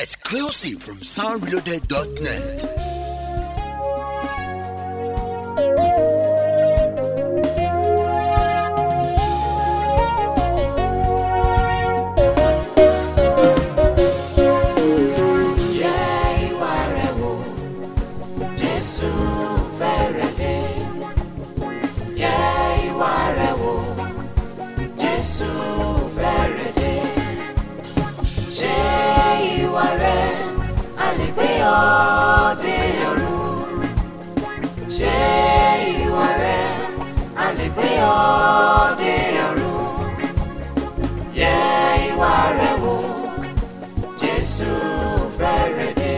Exclusive from soundreloaded.net. Yẹ ìwà rẹ̀ wò, Jésù fẹ́rẹ̀ dé. Yẹ ìwà rẹ̀ wò, Jésù fẹ́rẹ̀ dé. Ṣé ìwà rẹ̀ a lè gbé ọ dé ọ̀run? Ṣé ìwà rẹ̀ a lè gbé ọ dé ọ̀run? Yẹ ìwà rẹ̀ wò. Jésù fẹ́rẹ̀ dé.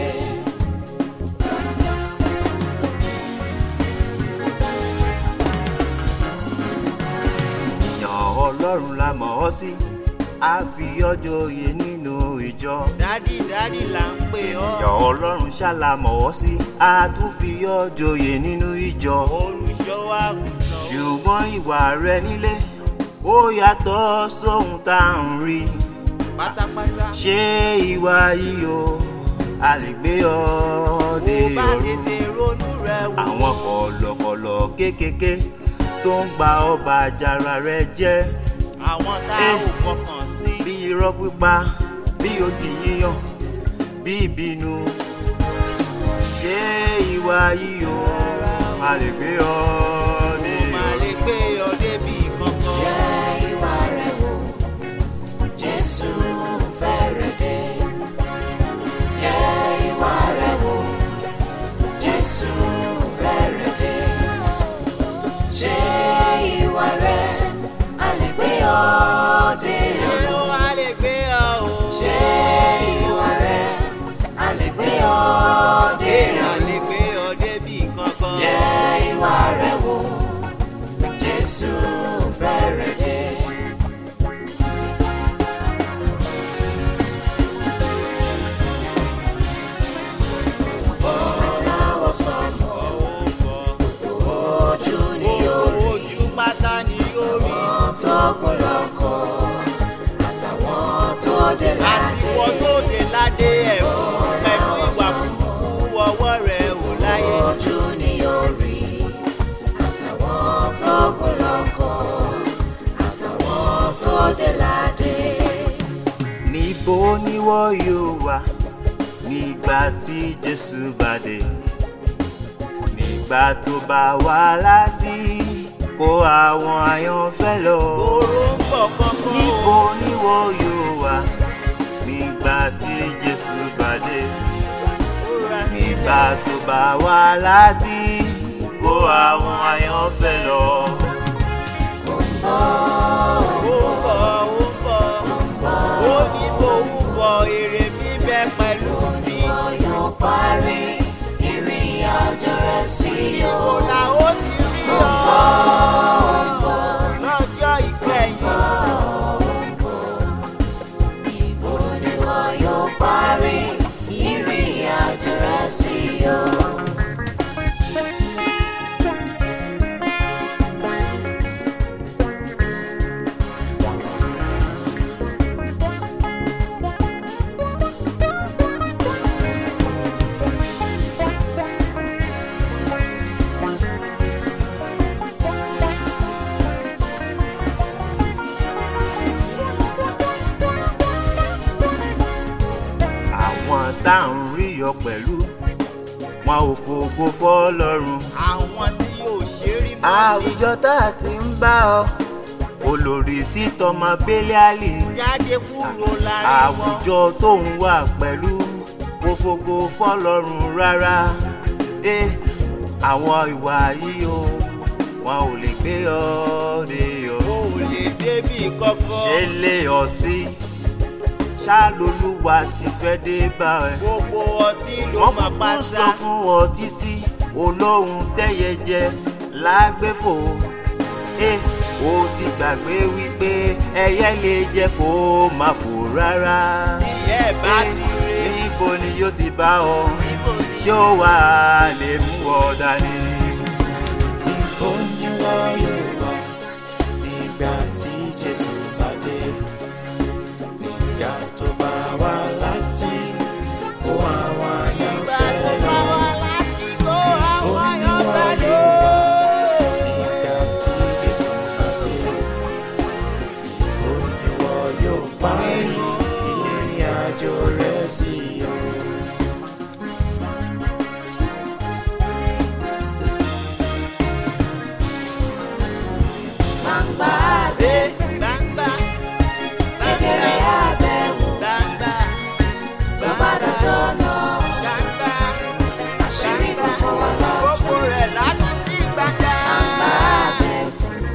ènìyàn ọlọ́run la mọ̀ ọ́ sí a fi ọjọ́ oyè nínú ìjọ. dádì dádì là ń pè ọ́ ènìyàn ọlọ́run ṣá la mọ̀ ọ́ sí a tún fi ọjọ́ oyè nínú ìjọ. olùṣọ́ àgùntàn ṣùgbọ́n ìwà rẹ nílé ó yàtọ̀ sóhun tá à ń rí. pátápátá ṣé ìwà yìí o a lè gbé ọ dé bó bá ọ̀run. tètè ronú rẹ̀ wò àwọn kọ̀lọ̀kọ̀lọ̀ kéékèèké tó ń gba ọba àjàrà rẹ jẹ́ àwọn tá a Eh. ò fọkàn sí bí irọ́ pípa bí odi yíyan bí ìbínú ṣé ìwà yìí o a lè gbé ọ ní kò má lè gbé ọ débi kankan. Yẹ ìwà rẹ̀ wò, Jésù fẹ́rẹ̀ dé. Yẹ ìwà rẹ̀ wò, Jésù fẹ́rẹ̀ dé. Ṣé ìwà rẹ̀ a lè gbé ọ dé ọ̀run? ó wá lè gbé ọ o. Ṣé ìwà rẹ̀ a lè gbé ọ dé èèyàn ọ̀run? lè gbé ọ débi kankan. Yẹ ìwà rẹ̀ wò, Jésù fẹ́rẹ̀ dé. Ọ̀làwọ̀ sọ̀nù ọwọ́ bọ̀ ojú ni orí. ojú pátá ni ó rí. Àwọn tó kún lọ́kọ̀ àtàwọn tó dé àti ládé. wọ́n tó dé ládé ẹ̀ fún pẹ̀lú ìwà burúkú ọwọ́ rẹ̀ ò láyé. Ojú ni orí. Àtàwọn tó kún lọ́kọ̀ àtàwọn tó dé ládé. níbo ni wọ́n yóò wà nígbà tí jésù bá dé nígbà tó bá wá láti kó àwọn àyànfẹ́ lọ. Oró ń bọ̀ kankan níbo o. ni wọ́n yóò wà nígbà tí jésù bá dé Múra nígbà sílẹ̀. tó bá wá láti kó àwọn àyànfẹ́ lọ. Ó ń bọ̀, ó ń bọ̀. Ó ní bó ń bọ̀ èrè mi bẹ pẹ̀lú mi. Wọn yóò parí ìrìn àjò rẹ̀ sí o. Kò là ó ti rí ọ. Lọ́jọ́ ìkẹyìn. Ibo ni wọn yóò parí ìrìn àjò rẹ̀ sí o. àwọn tá à ń rí ọ pẹ̀lú wọn ò fògo fọlọ́run. Àwọn tí yóò ṣe rí mọ́ ní àwùjọ tá a ti ń bá ọ olórí sí tọmọ bẹ́líálì jáde kúrò lára wọn. àwùjọ tó ń wà pẹ̀lú kò fògo fọlọ́run rárá ẹ àwọn ìwà yìí o wọn ò lè gbé ọ dé ọ. Ó lè débi kankan. ṣe lé ọtí ṣáàlólúwa ti fẹ́ dé bá ẹ. Gbogbo ọtí ló wọ́n máa kúkú sọ pátá. fún ọ títí olóhùn tẹ́yẹ jẹ lágbèfò ẹ ó ti gbàgbé wípé ẹyẹ lè jẹ kó má fò rárá. Ìyá ẹ̀ bá Ẹ, ti rí. níbo ni yóò ti bá ọ Níbo ni ṣé ó wà á lè mú ọ dání. Ibo ni wọn yóò wà nígbà tí Jésù bá dé. Nígbà tó bá wá láti sí o. gbangba ẹ gbangba kedere abẹ́wò gbangba tó bá dọjọ́ náà gbangba àṣírí gbogbo wa gbogbo látún. rẹ̀ látún sí gbangba. gbangba abẹ́wò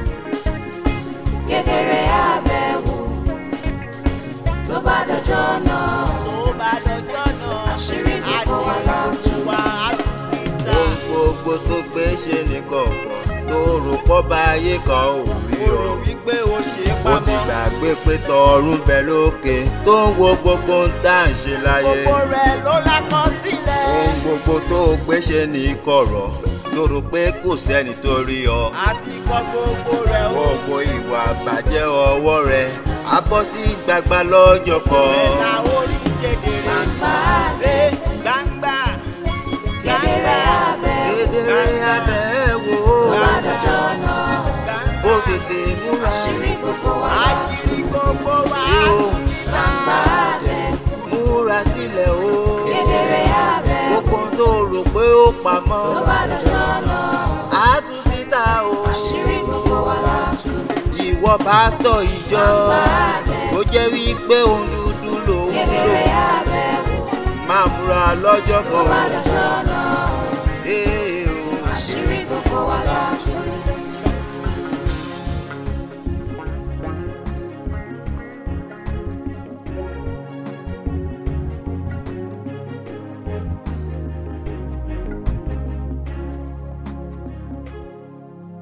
kedere abẹ́wò tó bá dọjọ́ náà tó bá dọjọ́ náà àṣírí gbogbo wa látún. wa á tún síta. ohun gbogbo tó gbé ṣe ní kọ̀ọ̀kan tó rò pọ́ bá ayé kan ò rí mo ọ. rò wípé o ṣe é ó ti pamọ́. gbàgbé pé tọ̀run bẹ lókè tó ń wo gbogbo ń tá à ń ṣe láyé. gbogbo rẹ̀ ló lákọ sílẹ̀. ohun gbogbo tó gbé ṣe ní kọ̀rọ̀ tó rò pé kò sẹ́ni tó rí ọ. àti kọ gbogbo rẹ̀ o. gbogbo ìwà bàjẹ́ ọwọ́ rẹ á bọ́ sí gbagba lọ́jọ́ kan. rẹ̀ la orí kedere. gbangba ẹ gbangba kedere abẹ́wò kedere abẹ́ wò tó bá ó dọjọ́ náà ó tètè múra. àṣírí gbogbo wa àṣírí látún. gbogbo wa á Yóò. tún síta. gbangba abẹ́wò múra sílẹ̀ o. kedere abẹ́wò gbogbo tó rò pé ó pamọ́. tó bá dọjọ́ náà á tú síta o. àṣírí gbogbo wa látún. ìwọ pásítọ̀ ìjọ gbangba abẹ́wò tó jẹ́ wípé òun dúdú lòun lò kedere abẹ́wò máa múra lọ́jọ́ tó bá kan. dọjọ́ náà Ee o. àṣírí gbogbo wa látún.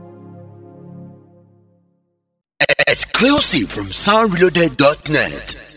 Exclusive from soundreloaded.net.